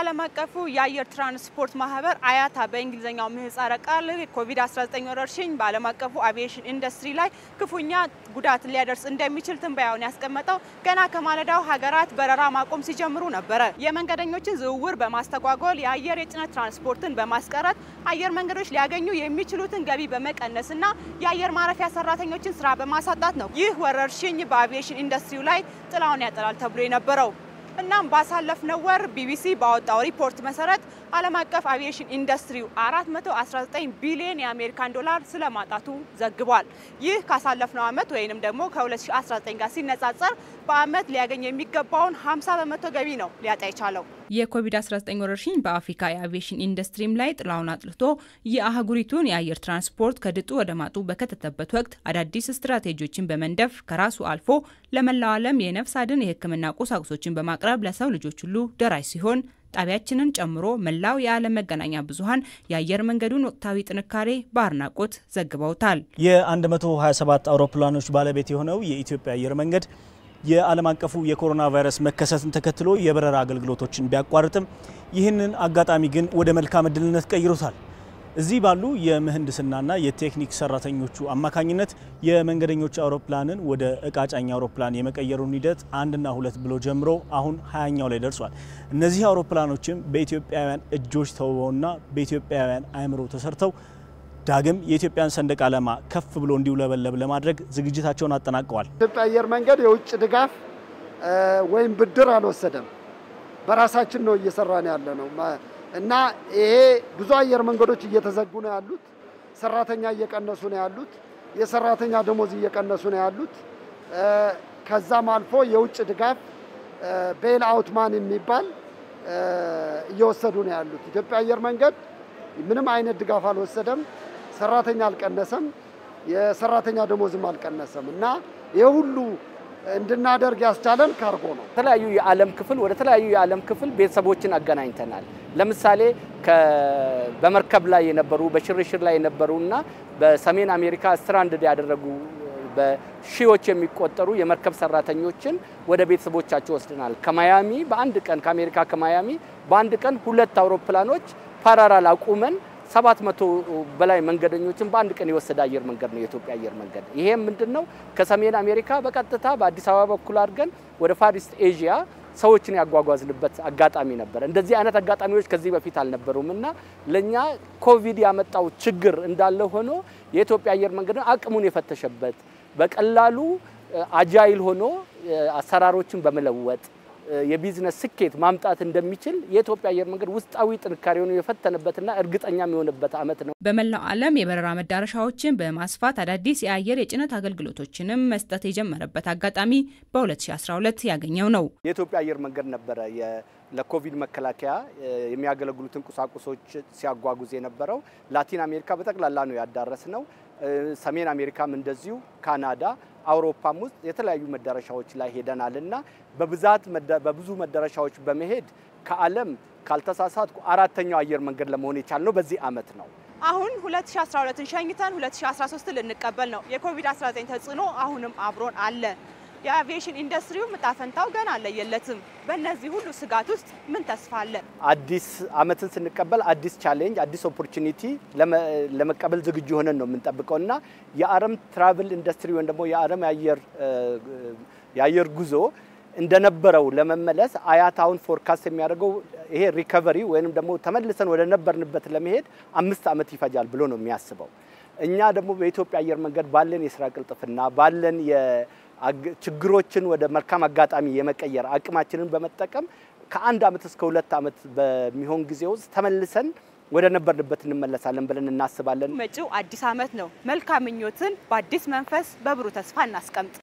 ዓለም አቀፉ የአየር ትራንስፖርት ማህበር አያታ በእንግሊዝኛው ምህጻረ ቃል ኮቪድ-19 ወረርሽኝ በዓለም አቀፉ አቪዬሽን ኢንዱስትሪ ላይ ክፉኛ ጉዳት ሊያደርስ እንደሚችል ትንበያውን ያስቀመጠው ገና ከማለዳው ሀገራት በረራ ማቆም ሲጀምሩ ነበረ። የመንገደኞችን ዝውውር በማስተጓጎል የአየር የጭነት ትራንስፖርትን በማስቀረት አየር መንገዶች ሊያገኙ የሚችሉትን ገቢ በመቀነስና የአየር ማረፊያ ሰራተኞችን ስራ በማሳጣት ነው ይህ ወረርሽኝ በአቪዬሽን ኢንዱስትሪው ላይ ጥላውን ያጠላል ተብሎ የነበረው። እናም ባሳለፍነው ወር ቢቢሲ ባወጣው ሪፖርት መሰረት ዓለም አቀፍ አቪዬሽን ኢንዱስትሪው 419 ቢሊዮን የአሜሪካን ዶላር ስለማጣቱ ዘግቧል። ይህ ካሳለፍነው ዓመት ወይንም ደግሞ ከ2019 ጋር ሲነጻጸር በዓመት ሊያገኝ የሚገባውን 50 በመቶ ገቢ ነው ሊያጣ የቻለው። የኮቪድ-19 ወረርሽኝ በአፍሪካ የአቪዬሽን ኢንዱስትሪም ላይ ጥላውን አጥልቶ የአህጉሪቱን የአየር ትራንስፖርት ከድጡ ወደ ማጡ በከተተበት ወቅት አዳዲስ ስትራቴጂዎችን በመንደፍ ከራሱ አልፎ ለመላው ዓለም የነፍስ አድን የሕክምና ቁሳቁሶችን በማቅረብ ለሰው ልጆች ሁሉ ደራሽ ሲሆን ጣቢያችንን ጨምሮ መላው የዓለም መገናኛ ብዙኃን የአየር መንገዱን ወቅታዊ ጥንካሬ በአድናቆት ዘግበውታል። የ127 አውሮፕላኖች ባለቤት የሆነው የኢትዮጵያ አየር መንገድ የዓለም አቀፉ የኮሮና ቫይረስ መከሰትን ተከትሎ የበረራ አገልግሎቶችን ቢያቋርጥም ይህንን አጋጣሚ ግን ወደ መልካም እድልነት ቀይሮታል። እዚህ ባሉ የምህንድስናና የቴክኒክ ሰራተኞቹ አማካኝነት የመንገደኞች አውሮፕላንን ወደ እቃ ጫኝ አውሮፕላን የመቀየሩን ሂደት አንድና ሁለት ብሎ ጀምሮ አሁን ሀያኛው ላይ ደርሷል። እነዚህ አውሮፕላኖችም በኢትዮጵያውያን እጆች ተውበውና በኢትዮጵያውያን አእምሮ ተሰርተው ዳግም የኢትዮጵያን ሰንደቅ ዓላማ ከፍ ብሎ እንዲውለበለብ ለማድረግ ዝግጅታቸውን አጠናቀዋል። ኢትዮጵያ አየር መንገድ የውጭ ድጋፍ ወይም ብድር አልወሰደም። በራሳችን ነው እየሰራን ያለ ነው እና ይሄ ብዙ አየር መንገዶች እየተዘጉ ነው ያሉት። ሰራተኛ እየቀነሱ ነው ያሉት። የሰራተኛ ደሞዝ እየቀነሱ ነው ያሉት። ከዛም አልፎ የውጭ ድጋፍ ቤል አውትማን የሚባል እየወሰዱ ነው ያሉት። ኢትዮጵያ አየር መንገድ ምንም አይነት ድጋፍ አልወሰደም። ሰራተኛ አልቀነሰም። የሰራተኛ ደሞዝም አልቀነሰም እና ይህ ሁሉ እንድናደርግ ያስቻለን ካርጎ ነው። የተለያዩ የዓለም ክፍል ወደ ተለያዩ የዓለም ክፍል ቤተሰቦችን አገናኝተናል። ለምሳሌ በመርከብ ላይ የነበሩ በሽርሽር ላይ የነበሩ እና በሰሜን አሜሪካ ስትራንድድ ያደረጉ በሺዎች የሚቆጠሩ የመርከብ ሰራተኞችን ወደ ቤተሰቦቻቸው ወስደናል። ከማያሚ በአንድ ቀን ከአሜሪካ ከማያሚ በአንድ ቀን ሁለት አውሮፕላኖች ፓራራል አቁመን ሰባት መቶ በላይ መንገደኞችን በአንድ ቀን የወሰደ አየር መንገድ ነው የኢትዮጵያ አየር መንገድ። ይሄም ምንድን ነው ከሰሜን አሜሪካ በቀጥታ በአዲስ አበባ በኩል አድርገን ወደ ፋሪስት ኤዥያ ሰዎችን ያጓጓዝንበት አጋጣሚ ነበር። እንደዚህ አይነት አጋጣሚዎች ከዚህ በፊት አልነበሩም እና ለእኛ ኮቪድ ያመጣው ችግር እንዳለ ሆኖ የኢትዮጵያ አየር መንገድ አቅሙን የፈተሸበት በቀላሉ አጃይል ሆኖ አሰራሮችን በመለወጥ የቢዝነስ ስኬት ማምጣት እንደሚችል የኢትዮጵያ አየር መንገድ ውስጣዊ ጥንካሬውን የፈተነበትና እርግጠኛ የሚሆንበት ዓመት ነው። በመላው ዓለም የበረራ መዳረሻዎችን በማስፋት አዳዲስ የአየር የጭነት አገልግሎቶችንም መስጠት የጀመረበት አጋጣሚ በ2012 ያገኘው ነው። የኢትዮጵያ አየር መንገድ ነበረ ለኮቪድ መከላከያ የሚያገለግሉትን ቁሳቁሶች ሲያጓጉዝ የነበረው። ላቲን አሜሪካ በጠቅላላ ነው ያዳረስ ነው። ሰሜን አሜሪካም እንደዚሁ፣ ካናዳ አውሮፓም ውስጥ የተለያዩ መዳረሻዎች ላይ ሄደናል እና በብዛት በብዙ መዳረሻዎች በመሄድ ከዓለም ካልተሳሳትኩ አራተኛው አየር መንገድ ለመሆን የቻልነው በዚህ ዓመት ነው። አሁን 2012ን ሸኝተን 2013 ልንቀበል ነው። የኮቪድ-19 ተጽዕኖ አሁንም አብሮን አለ። የአቪዬሽን ኢንዱስትሪው ዕጣ ፈንታው ገና አለየለትም። በእነዚህ ሁሉ ስጋት ውስጥ ምን ተስፋ አለ? አዲስ ዓመትን ስንቀበል አዲስ ቻሌንጅ፣ አዲስ ኦፖርቹኒቲ ለመቀበል ዝግጁ ሆነን ነው የምንጠብቀው እና የዓለም ትራቭል ኢንዱስትሪ ወይም ደግሞ የዓለም የአየር ጉዞ እንደነበረው ለመመለስ አያታውን ፎርካስት የሚያደርገው ይሄ ሪከቨሪ ወይም ደግሞ ተመልሰን ወደ ነበርንበት ለመሄድ አምስት ዓመት ይፈጃል ብሎ ነው የሚያስበው። እኛ ደግሞ በኢትዮጵያ አየር መንገድ ባለን የስራ ቅልጥፍና ባለን ችግሮችን ወደ መልካም አጋጣሚ የመቀየር አቅማችንን በመጠቀም ከአንድ ዓመት እስከ ሁለት ዓመት በሚሆን ጊዜ ውስጥ ተመልሰን ወደ ነበርንበት እንመለሳለን ብለን እናስባለን። መጪው አዲስ ዓመት ነው። መልካም ምኞትን በአዲስ መንፈስ በብሩህ ተስፋ እናስቀምጥ።